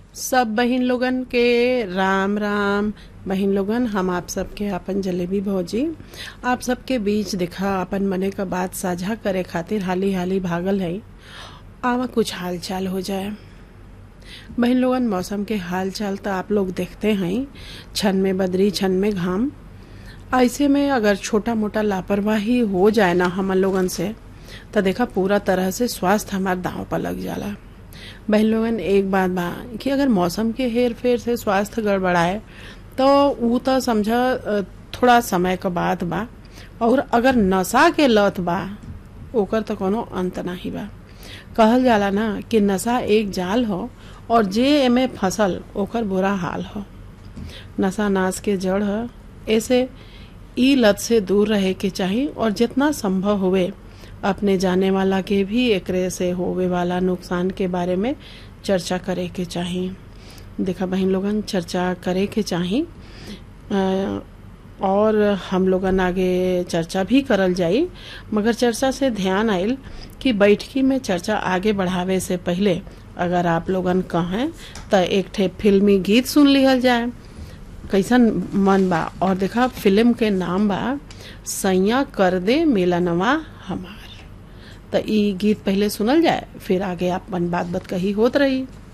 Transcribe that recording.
सब बहिन लोगन के राम राम बहिन लोगन हम आप सबके अपन जलेबी भौजी आप सबके बीच दिखा अपन मने का बात साझा करे खातिर हाली हाली भागल है आवा कुछ हाल चाल हो जाए बहन लोगन मौसम के हाल चाल तो आप लोग देखते हैं छन में बदरी छन में घाम ऐसे में अगर छोटा मोटा लापरवाही हो जाए ना हम लोगन से तो देखा पूरा तरह से स्वास्थ्य हमार दांव पर लग जाला बहन लोगन एक बात बा कि अगर मौसम के हेर फेर से स्वास्थ्य गड़बड़ाए तो ऊ तो समझा अ, थोड़ा समय का बात बा और अगर नशा के लत बा ओकर तो कोनो अंत नाही बा कहल जाला ना कि नशा एक जाल हो और जे एमे फसल ओकर बुरा हाल हो नशा नाश के जड़ है ऐसे ई लत से दूर रहे के चाही और जितना संभव हुए अपने जाने वाला के भी एकरे से होवे वाला नुकसान के बारे में चर्चा करे के चाही देखा बहन लोगन चर्चा करे के चाही अ, और हम लोगन आगे चर्चा भी करल जाई मगर चर्चा से ध्यान आयल कि बैठकी में चर्चा आगे बढ़ावे से पहले अगर आप लोगन कहें तो एक ठे फिल्मी गीत सुन लिहल जाए कैसन मन बा और देखा फिल्म के नाम बा सैया कर दे मिलनवा हमार तो ई गीत पहले सुनल जाए फिर आगे अपन बात बात कही होत रही